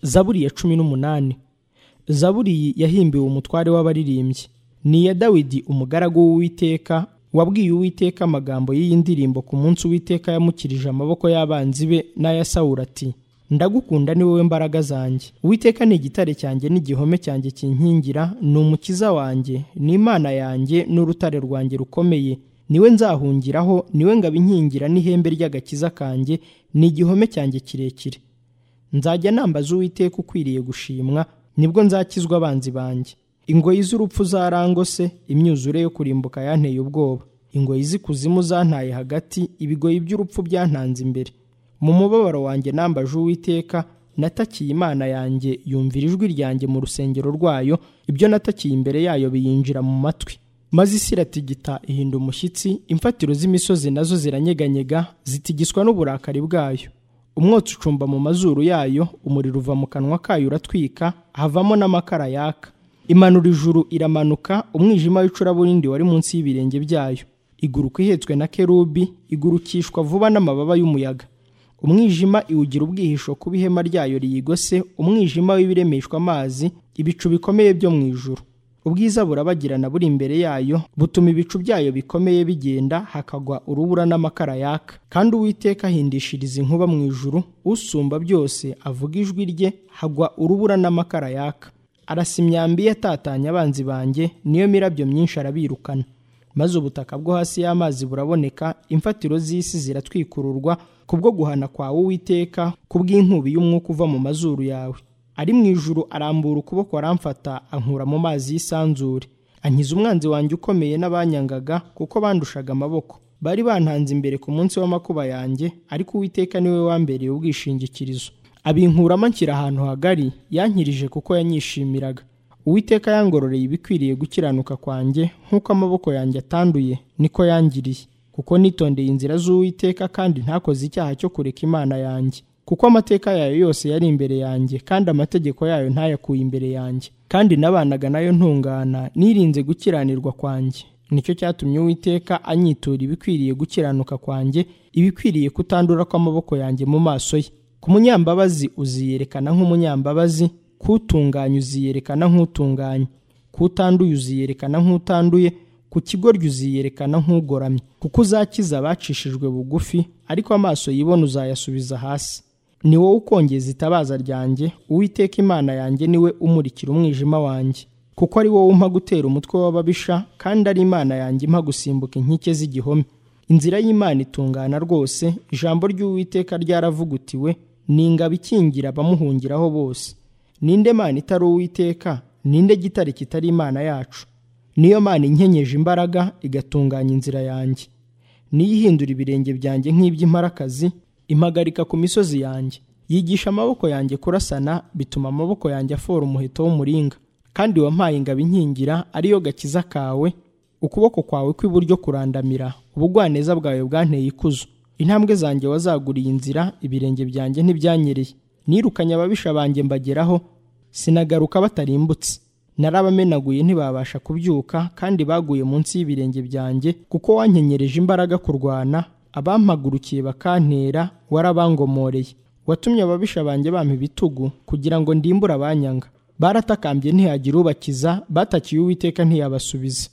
zaburi ya cumi n'umunani zaburi yahimbiwe umutware w'abaririmbyi ni iya dawidi umugaragu w'uwiteka wabwiye uwiteka amagambo y'iyi ndirimbo ku munsi uwiteka yamukirije amaboko y'abanzi be n'aya sawura ati ndagukunda ni wowe mbaraga zanjye uwiteka ni igitare cyanjye n'igihome cyanjye kinkingira ni umukiza wanjye ni imana yanjye n'urutare rwanjye rukomeye niwe nzahungiraho niwe ngabo inkingira n'ihembe ry'agakiza kanjye ni igihome cyanjye kirekire nzajya nambaza uwiteka ukwiriye gushimwa nibwo nzakizwa abanzi banjye ingoyi z'urupfu zarangose imyuzure yo kurimbuka yanteye ubwoba ingoyi z'ikuzimu zantaye hagati ibigoyi by'urupfu byantanze imbere mu mubabaro wanjye nambaje uwiteka natakiye imana yanjye yumvira ijwi ryanjye mu rusengero rwayo ibyo natakiye imbere yayo biyinjira mu matwi maze isi iratigita ihinda umushyitsi imfatiro z'imisozi nazo ziranyeganyega zitigiswa n'uburakari bwayo umwotsi ucumba mu mazuru yayo umuriro uva mu kanwa kayo uratwika havamo n'amakara yaka imanura ijuru iramanuka umwijima w'icuraburindi wari munsi y'ibirenge byayo iguruka ihetswe na kerubi igurukishwa vuba n'amababa y'umuyaga umwijima iwugira ubwihisho kuba ihema ryayo riyigose umwijima w'ibiremeshwa amazi ibicu bikomeye byo mu ijuru ubwiza burabagirana buri imbere yayo butuma ibicu byayo bikomeye bigenda hakagwa urubura n'amakara yaka kandi uwiteka ahindishiriza inkuba mu ijuru usumba byose avuga ijwi rye hagwa urubura n'amakara yaka arasa imyambi ye atatanya abanzi banjye niyo mirabyo myinshi arabirukana maze ubutaka bwo hasi y'amazi buraboneka imfatiro z'isi ziratwikururwa kubwo guhana kwawe uwiteka kubw'inkubi y'umwuka uva mu mazuru yawe ari mu ijuru arambura ukuboko aramfata ankura mu mazi y'isanzure ankiza umwanzi wanjye ukomeye n'abanyangaga kuko bandushaga amaboko bari bantanze imbere ku munsi w'amakuba yanjye ariko uwiteka niwe wambereye ubwishingikirizo abinkuramo anshyira ahantu hagari yankirije kuko yanyishimiraga uwiteka yangororeye ibikwiriye gukiranuka kwanjye nk'uko amaboko yanjye atanduye niko yangiriye kuko nitondeye inzira z'uwiteka kandi ntakoze icyaha cyo kureka imana yanjye kuko amateka yayo yose yari imbere yanjye kandi amategeko yayo ntayakuye imbere yanjye kandi nabanaga nayo ntungana nirinze gukiranirwa kwanjye nicyo cyatumye uwiteka anyitura ibikwiriye gukiranuka kwanjye ibikwiriye kutandura kw'amaboko yanjye mu maso ye ku munyambabazi uziyerekana nk'umunyambabazi kutunganya uziyerekana nk'utunganye kutanduye uziyerekana nk'utanduye ku kigoryi uziyerekana nk'ugoramye kuko uzakiza abacishijwe bugufi ariko amaso yibona uzayasubiza hasi ni wowe ukongeza itabaza ryanjye uwiteka imana yanjye niwe umurikira umwijima wanjye kuko ari wowe umpa gutera umutwe w'ababisha kandi ari imana yanjye impa gusimbuka inkike z'igihome inzira y'imana itungana rwose ijambo ry'uwiteka ryaravugutiwe ni ingabo ikingira abamuhungiraho bose ninde mana itari uwiteka ninde gitare kitari imana yacu niyo mana inkenyeje imbaraga igatunganya inzira yanjye niyo ihindura ibirenge byanjye nk'iby'imparakazi impagarika ku misozi yanjye yigisha amaboko yanjye kurasana bituma amaboko yanjye afora umuheto w'umuringa kandi wampaye ingabo inkingira ariyo gakiza kawe ukuboko kwawe kw'iburyo kurandamira ubugwaneza bwawe bwanteye ikuzo intambwe zanjye wazaguriye inzira ibirenge byanjye ntibyanyereye nirukanye ababisha banjye mbageraho sinagaruka batarimbutse narabamenaguye ntibabasha kubyuka kandi baguye munsi y'ibirenge byanjye kuko wankenyereje imbaraga kurwana abampagurukiye bakantera warabangomoreye watumye ababisha banjye bampa ibitugu kugira ngo ndimbure abanyanga baratakambye ntihagira ubakiza batakiye uwiteka ntiyabasubiza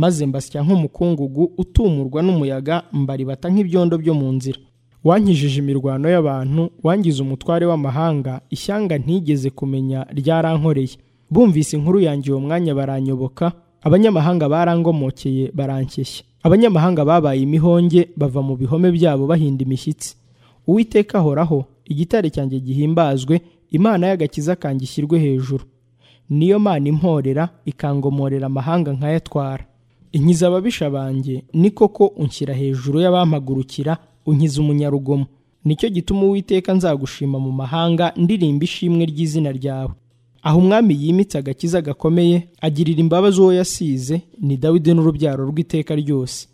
maze mbasya nk'umukungugu utumurwa n'umuyaga mbaribata nk'ibyondo byo mu nzira wankijije imirwano y'abantu wangize umutware w'amahanga ishyanga ntigeze kumenya ryarankoreye bumvise inkuru yanjye uwo mwanya baranyoboka abanyamahanga barangomokeye barankeshya abanyamahanga babaye imihonge bava mu bihome byabo bahinda imishyitsi uwiteka ahoraho igitare cyanjye gihimbazwe imana y'agakiza kanjye ishyirwe hejuru niyo mana imporera ikangomorera amahanga nkayatwara inkiza ababisha banjye ni koko unshyira hejuru y'abampagurukira unkiza umunyarugomo nicyo gituma uwiteka nzagushima mu mahanga ndirimba ishimwe ry'izina ryawe aho umwami yimitse agakiza gakomeye agirira imbabazi uwo yasize ni dawidi n'urubyaro rw'iteka ryose